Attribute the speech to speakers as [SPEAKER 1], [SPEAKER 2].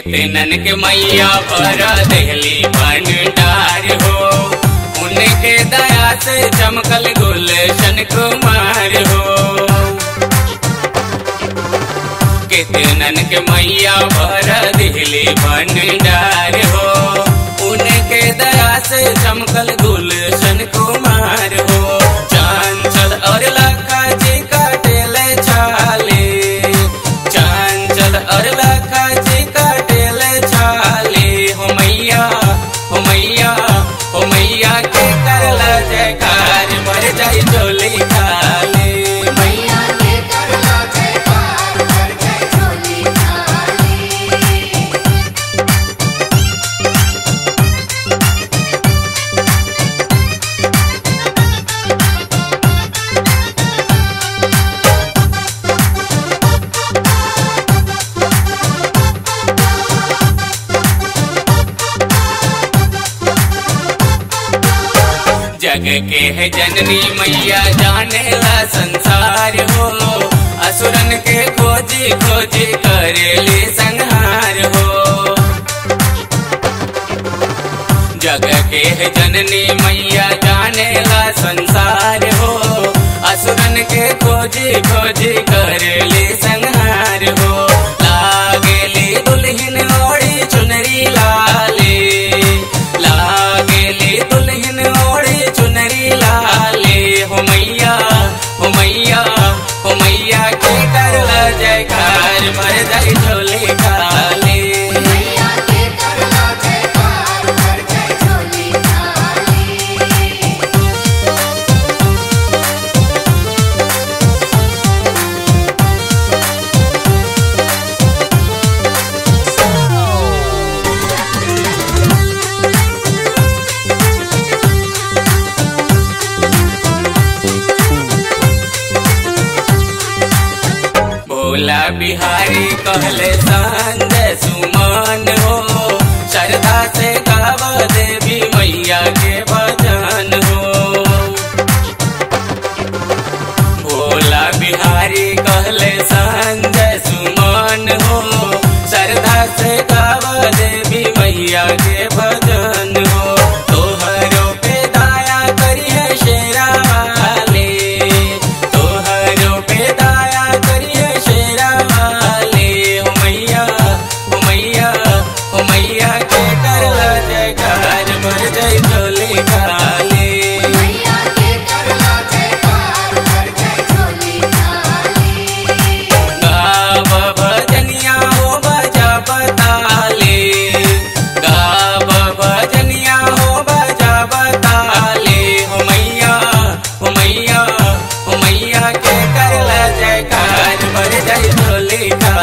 [SPEAKER 1] कितनन के मैया पर दहली भंडार हो उनके दया से चमकल गुलशन कुमार हो कितनन के मैया पर दिहली भंडार हो उनके दया से चमकल गुलशन कुमार हो चांचल और लखा जी काटेले छाले चांचल और लखा जी काटेले छाले हो मैया हो मैया हो मैया के करला जयकार मर जाई चोली खाले
[SPEAKER 2] मैया के करला जयकार कर जय झोली खाली
[SPEAKER 1] जग के है जननी मैया जाने ला संसार हो असुरन के खोजी खोजी करेली संहार हो जग के है जननी मैया जाने ला संसार हो असुरन के खोजी खोजी करेली संहार हो लागेली दुल्हन ओढ़ी चुनरी लाले लागेली दुल्हन ओढ़ी चुनरी लाले हो मैया हो मैया हो मैया के करला जयकार मर जाई झोले काले
[SPEAKER 2] मैया के करला जयकार कर जय झोली खाली
[SPEAKER 1] भोला बिहारी कहले संजय सुमन हो श्रद्धा से गाव देवी मैया के भजन हो भोला बिहारी कहले संजय सुमन हो श्रद्धा से गाव देवी मैया के भजन हो तोहरो पे दया करिए शेरा वाले तोहरो पे दया करिए शेरा वाले हो मैया हो मैया हो मैया के करला जयकार मर जय झोले काले
[SPEAKER 2] मैया के करला जयकार कर जय झोली खाली
[SPEAKER 1] गाव भजनिया हो बजा बताले गाव भजनिया हो बजा बताले हो मैया हो मैया हो मैया के करला जयकार मर जाई ढोली का